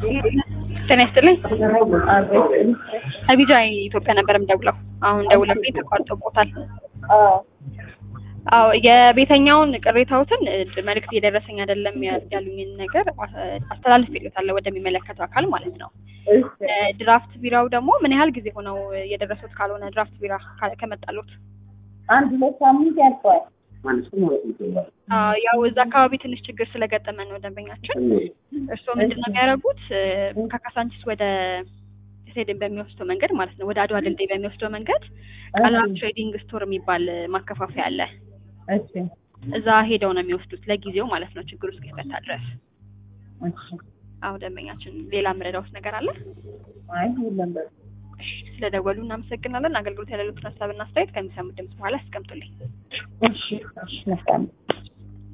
ጤና ይስጥልኝ። አቢጃ ኢትዮጵያ ነበር የምደውለው። አሁን ደውለብኝ ተቋርጦቦታል። አዎ የቤተኛውን ቅሬታዎትን መልዕክት እየደረሰኝ አይደለም ያሉኝን ነገር አስተላልፍ ይሉታለሁ ወደሚመለከተው አካል ማለት ነው። ድራፍት ቢራው ደግሞ ምን ያህል ጊዜ ሆነው የደረሱት? ካልሆነ ድራፍት ቢራ ከመጣሉት አንድ ሁለት ሳምንት ያልፈዋል። ያው እዛ አካባቢ ትንሽ ችግር ስለገጠመ ነው ደንበኛችን። እርስዎ ምንድን ነው የሚያደርጉት? ከካሳንቺስ ወደ ስቴዲየም በሚወስደው መንገድ ማለት ነው፣ ወደ አድዋ ድልድይ በሚወስደው መንገድ ቃላ ትሬዲንግ ስቶር የሚባል ማከፋፈያ አለ። እሺ እዛ ሄደው ነው የሚወስዱት ለጊዜው ማለት ነው፣ ችግሩ እስኪፈታ ድረስ። እሺ። አሁን ደንበኛችን ሌላ የምረዳውት ነገር አለ? አይ የለም በቃ። እሺ፣ ስለደወሉ እናመሰግናለን። አገልግሎት ያለሉትን ሀሳብና አስተያየት ከሚሰሙት ድምጽ በኋላ ያስቀምጡልኝ። እሺ እሺ መልካም